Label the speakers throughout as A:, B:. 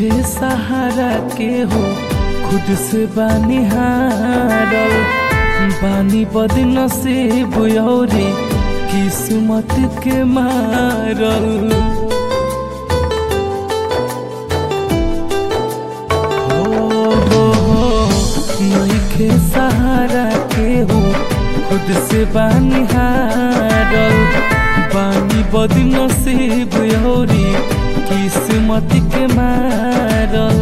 A: नईखे सहारा के हो खुद से बानी हारल बानी बदन से बुयौरी किस्मत के मारल हो हो हो नईखे सहारा के हो खुद से बानी हारल बानी बदन से बुयौरी किस्मत के मारल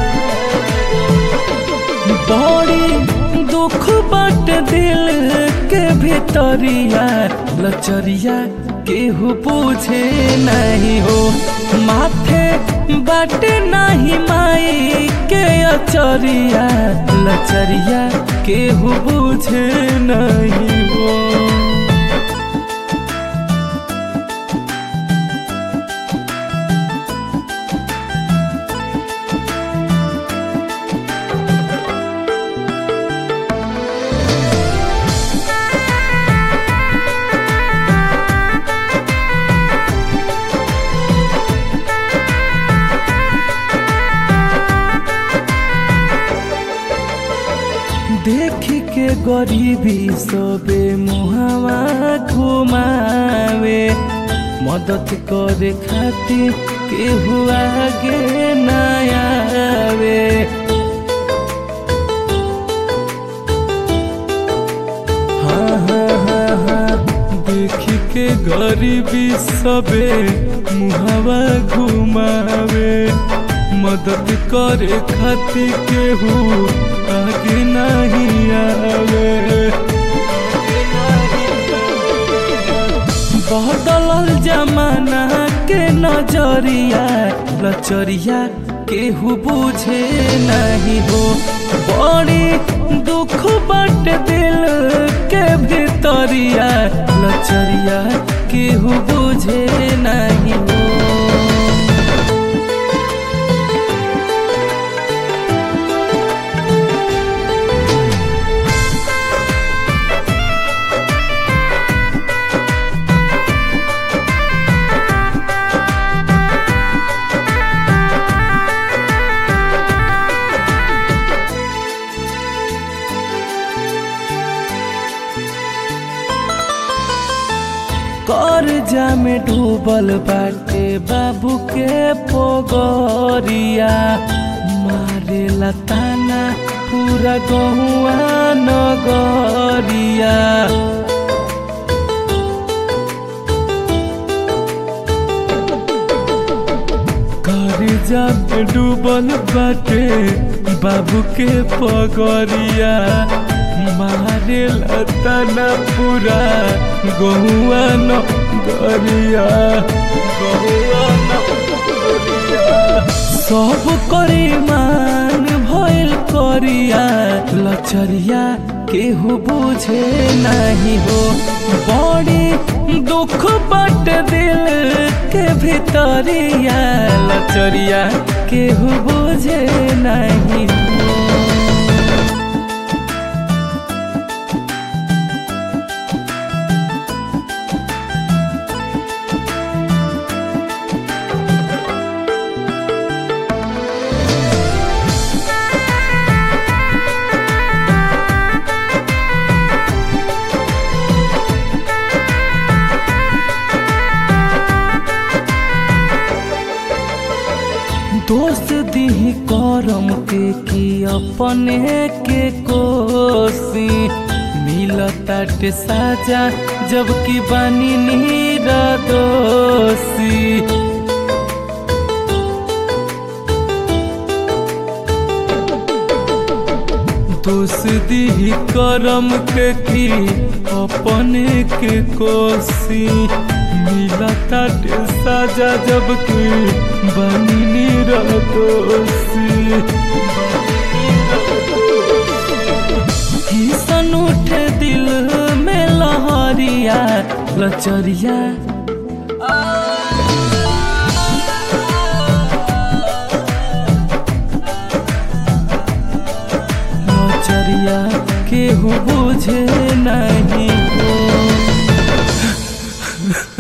A: बड़ी दुख बाट दिल के भीतरिया लचरिया केहू पूछे नहीं हो माथे बाट नहीं माई के अचरिया लचरिया केहू पूछे नहीं हो देख के गरीबी सबे मुहावा घुमावे मदद करे खातिर केहू आगे न आवे हाँ हाँ हाँ हाँ देख के गरीबी सबे मुहावा घुमावे मदद करे खातिर केहू आगे नहीं आवे बदलल जमाना के नजरिया लचरिया केहू बुझे नहीं हो बड़ी दुख बट दिल के भीतरिया लचरिया केहू बुझे नहीं हो कर्जा में डूबल बाटे बाबू के पोगरिया मारे लताना पूरा गहुआ नगरिया कर्जा में डूबल बाटे बाबू के पगरिया मारे लताना पूरा गहुआ न गरिया गहुआ न गरिया सब करे मान भइल करिया लचरिया केहू बुझे नहीं हो बड़ी दुख बट दिल के भीतरिया लचरिया केहू बुझे नहीं हो दोस्त दी करम के की अपने के कोसी मिलताटे साजा जबकि बानी नीरा दोषी दोस्ती करम के की अपने के कोसी मिलता साजा जबकि बनी दोषी किसन उठे दिल में लहरिया लचरिया लचरिया केहू बुझे नहीं हो